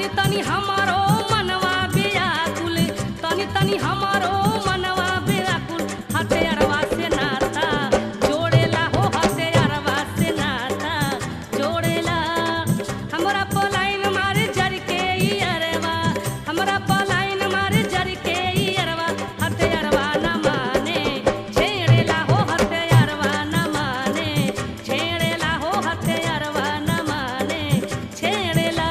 तनी हमारो मनवा व्याकुल तनी तनी हमारो मनवा व्याकुल हथियारवा से नाता जोड़ेला हो हथियारवा से नाता जोड़ेला हमरा पलाइन मारे जर के ई अरवा हमरा पलाइन मारे जर के ई अरवा हथियारवा न माने छेड़ेला हो हथियारवा न माने छेड़ेला हो हथियारवा न माने छेड़ेला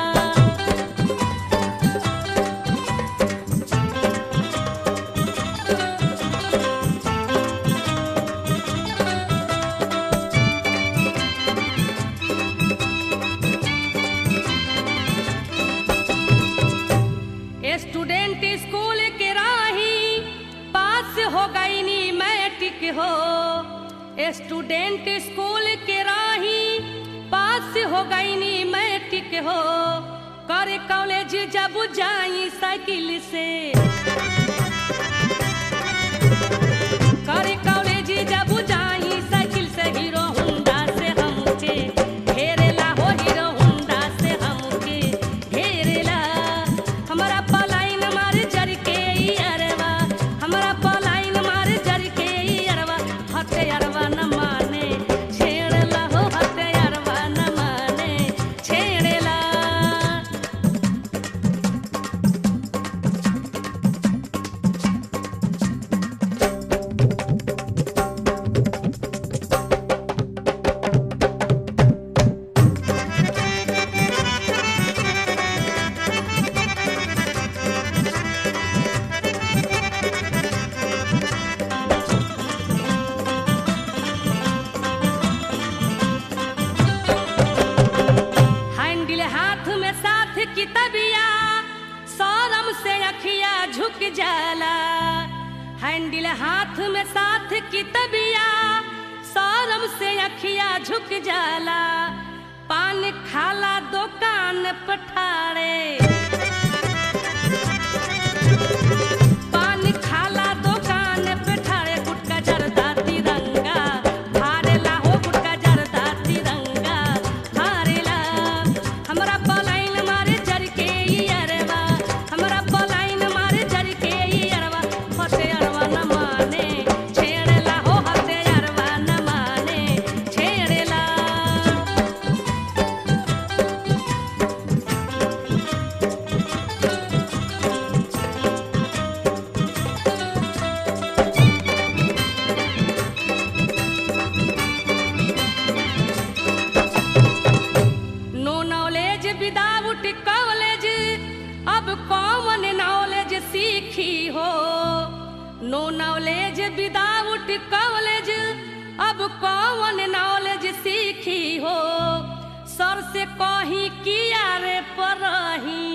स्टूडेंट स्कूल के राही पास हो गई नी मैट्रिक हो स्टूडेंट स्कूल के राही पास हो गई नी मैट्रिक हो करे कॉलेज जब जाई साइकिल से करे कॉलेज जब जाई साइकिल से हीरो होंडा से हमके घेरेला हो हीरो होंडा से हमके घेरेला हमारा पलाइन मार जर के ई अरवा हमारा पलाइन मार जर के ई अरवा हते अरवा न माने छेड़ला हो हते अरवा न माने छेड़ेला हैंडल हाथ में साथ की तबिया सौरम से अखिया झुक जाला हैंडल हाथ में साथ की तबिया सौरम से अखिया झुक जाला पान खाला दुकान पठारे पान खाला दुकान पे ठाड़े गुटका जरदा तिरंगा हारेला हो गुटका जरदा तिरंगा हारेला हमरा पलाइन मारे जर के ई अरवा हमरा पलाइन मारे जर के ई अरवा हते अरवा न माने छेड़ेला हो हते अरवा न माने छेड़ेला नो नॉलेज विदाउट कॉलेज अब कॉमन नॉलेज सीखी हो नो नॉलेज विदाउट कॉलेज अब कॉमन नॉलेज सीखी हो सर से कही किया रे परही